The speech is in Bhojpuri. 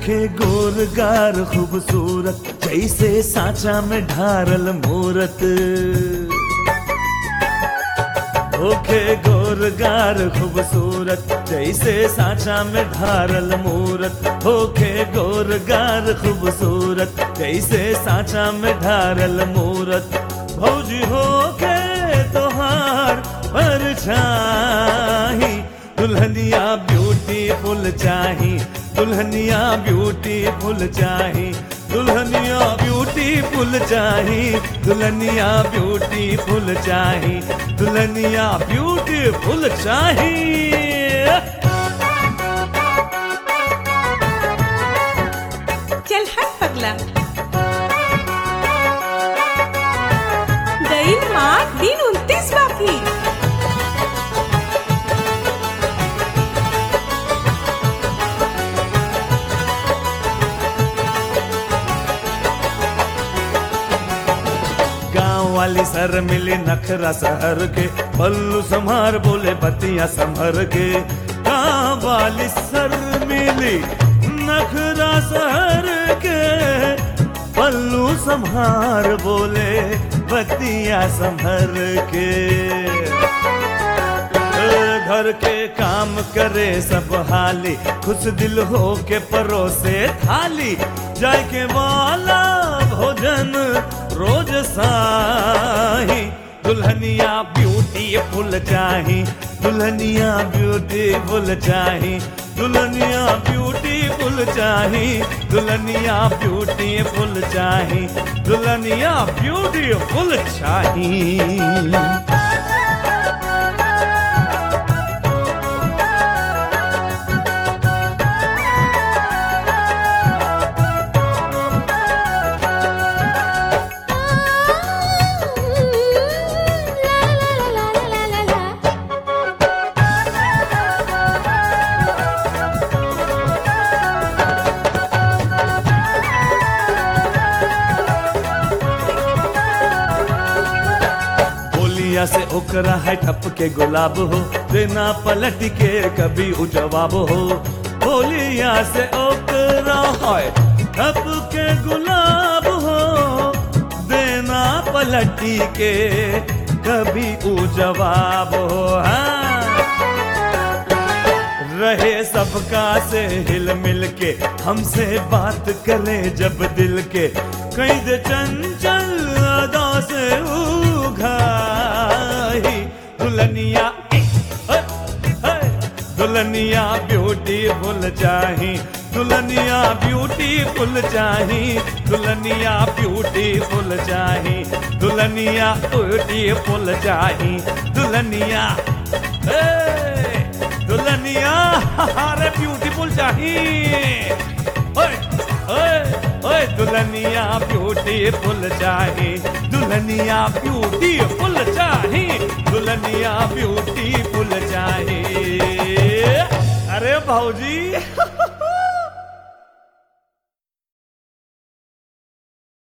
होखे गोरगार खूबसूरत जैसे साचा में ढारल मूरत होखे गोरगार खूबसूरत जैसे साचा में ढारल मूरत होखे गोरगार खूबसूरत जैसे साचा में ढारल मूरत भौजी होखे तोहार परछाही दुल्हनिया ब्यूटीफुल चाही दुल्हनिया ब्यूटीफुल चाही दुल्हनिया ब्यूटीफुल चाही दुल्हनिया ब्यूटीफुल चाही दुल्हनिया ब्यूटीफुल चाही चल हट पगला गईल मार दिन उनतीस बाकी गांव वाली सर मिली नखरा सहर के पल्लू संभार बोले बतिया संभर के गांव वाली सर मिली नखरा सहर के पल्लू संभार बोले बतिया संभर के घर के काम करे सब हाली खुश दिल हो के परोसे थाली जाय के वाला भोजन रोज साही दुल्हनिया ब्यूटीफुल चाही दुल्हनिया ब्यूटीफुल चाही दुल्हनिया ब्यूटीफुल चाही दुल्हनिया ब्यूटीफुल चाही दुल्हनिया ब्यूटीफुल चाही बोलिया से ओकरा है ठप के गुलाब हो देना पलट के कभी उ जवाब हो बोलिया से ओकरा है ठप के गुलाब हो देना पलटी के कभी उ जवाब हो हाँ रहे सबका से हिल मिल के हमसे बात करे जब दिल के कई दे चंचल अदा से उघाही दुल्हनिया ए, ए, दुल्हनिया ब्यूटीफुल चाही दुल्हनिया ब्यूटीफुल चाही दुल्हनिया ब्यूटीफुल चाही दुल्हनिया ब्यूटीफुल चाही दुल्हनिया ए, दुल्हनिया अरे ब्यूटीफुल चाहिए ओए ओए ओए दुल्हनिया ब्यूटीफुल चाहिए दुल्हनिया ब्यूटीफुल चाहिए दुल्हनिया ब्यूटीफुल चाहिए अरे भाऊजी